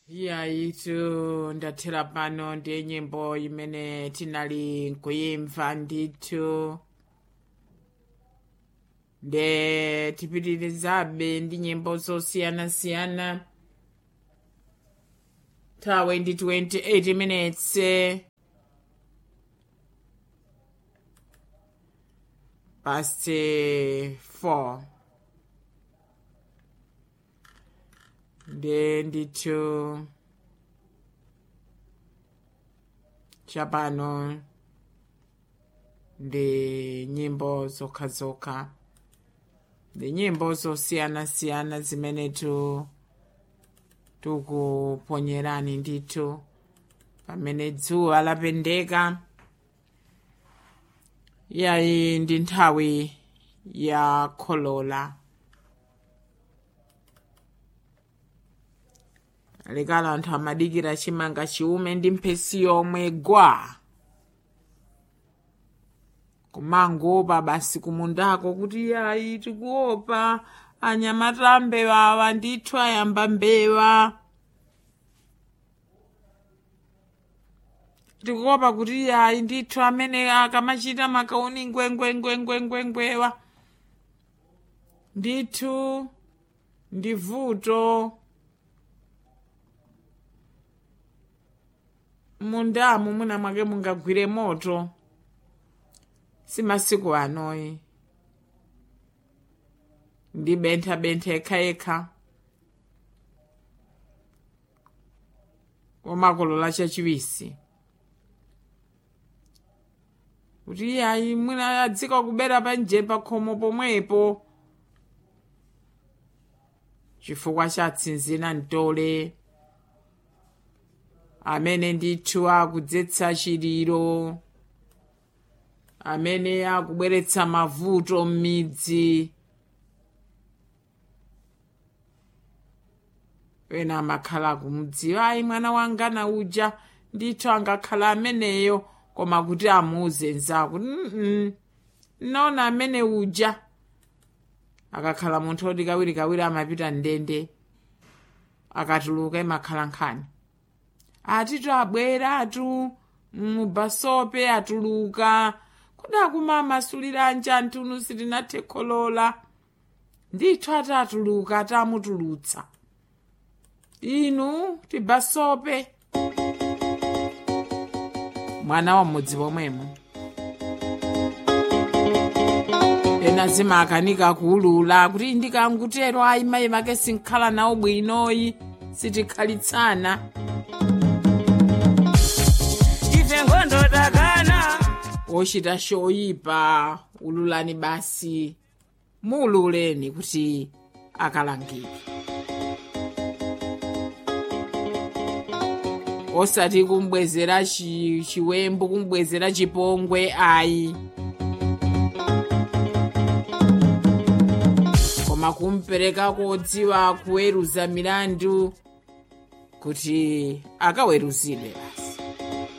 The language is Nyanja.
iyayitu ndathera pano ndi nyimbo imene tinali nkuyimva ndithu nde tipitirizabe ndi nyimbo zosiyanasiyana nthawi ndi 28 minutes past 4 nde ndithu chapano ndi nyimbo zokhazokha ndi nyimbo zosiyanasiyana zimene tu tikuponyerani ndithu pamene dzuwa lapendeka yayi ndi nthawi ya kholola lekala anthu amadikira chimanga chiume ndi mphesi yomwe gwa kumangopa basi kumundako kuti yayi tikuopa anyamata mbewawa ndithu ayamba mbewa tikuopa kuti yayi ndithu amene akamachita makauni ngwengwengwengwengwewa ndithu ndi vuto mundamu mwina mwake mungagwire moto si masiku anoyi ndi bentha bentha yekha yekha wamakolola chachiwisi kuti iyayi mwina adzika kubera panje pakhomo pomwepo chifukwa cha tsinzina mtole amene ndithu akudzetsa chiliro amene akubweretsa mavuto m'midzi ena amakhala kumudziwa ayi mwana wanga na uja ndithu angakhala ameneyo koma kuti amuuze nzako mm naona amene uja akakhala munthu oti kawirikawiri amapita ndende akatuluka imakhala nkhani atitu abweratu mubasope atuluka kodi akumamasuliranji antunu sitinathe kholola ndithu atatuluka atamutulutsa inu tibasope mwana wa mudzi pomwemo ena zimakanika kuulula kuti ndikangutero ayi mayi make sinkhala nawo bwinoyi sitikhalitsana ife nkhondo takana wochita choyipa ululani basi muululeni kuti akalangidwe osati kumbwezera chi- chiwembu kumbwezera chipongwe ayi koma kumpereka kodziwa kuweruza milandu kuti akaweruzidwe basi